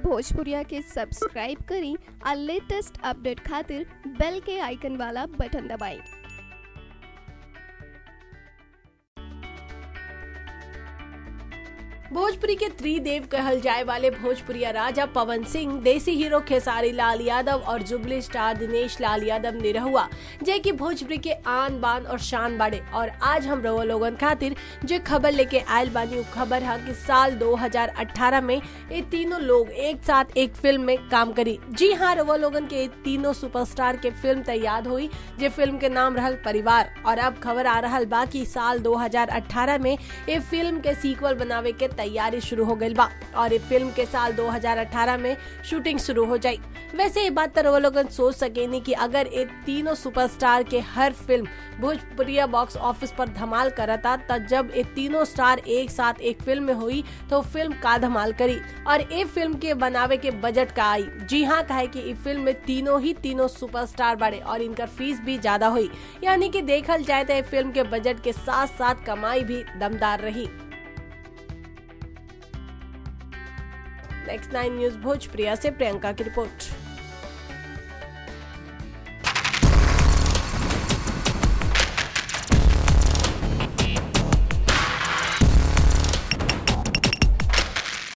भोजपुरिया के सब्सक्राइब करी और लेटेस्ट अपडेट खातिर बेल के आइकन वाला बटन दबाएं भोजपुरी के त्रिदेव कहल जाए वाले भोजपुरिया राजा पवन सिंह देसी हीरो खेसारी लाल यादव और जुबली स्टार दिनेश लाल यादव निरहुआ जे की भोजपुरी के आन बान और शान बाड़े और आज हम रहो लोगन खातिर जो खबर लेके आयल बानी उ खबर है कि साल 2018 में ये तीनों लोग एक साथ एक फिल्म में काम करी जी हाँ रहो लोगन के ये तीनों सुपरस्टार के फिल्म तैयार हुई जे फिल्म के नाम रहल परिवार और अब खबर आ रहा बा कि साल 2018 में ये फिल्म के सीक्वल बनावे के तैयारी शुरू हो गई बा और ये फिल्म के साल 2018 में शूटिंग शुरू हो जाई वैसे ये बात तो वो लोग सोच सकेनी कि अगर ये तीनों सुपरस्टार के हर फिल्म भोजपुरिया बॉक्स ऑफिस पर धमाल करता तब जब ये तीनों स्टार एक साथ एक फिल्म में हुई तो फिल्म का धमाल करी और ये फिल्म के बनावे के बजट का आई जी हाँ कहे कि इस फिल्म में तीनों ही तीनों सुपरस्टार बड़े और इनका फीस भी ज्यादा हुई यानी कि देखल जाए तो ये फिल्म के बजट के साथ साथ कमाई भी दमदार रही नेक्स्ट नाइन न्यूज भोजप्रिया से प्रियंका की रिपोर्ट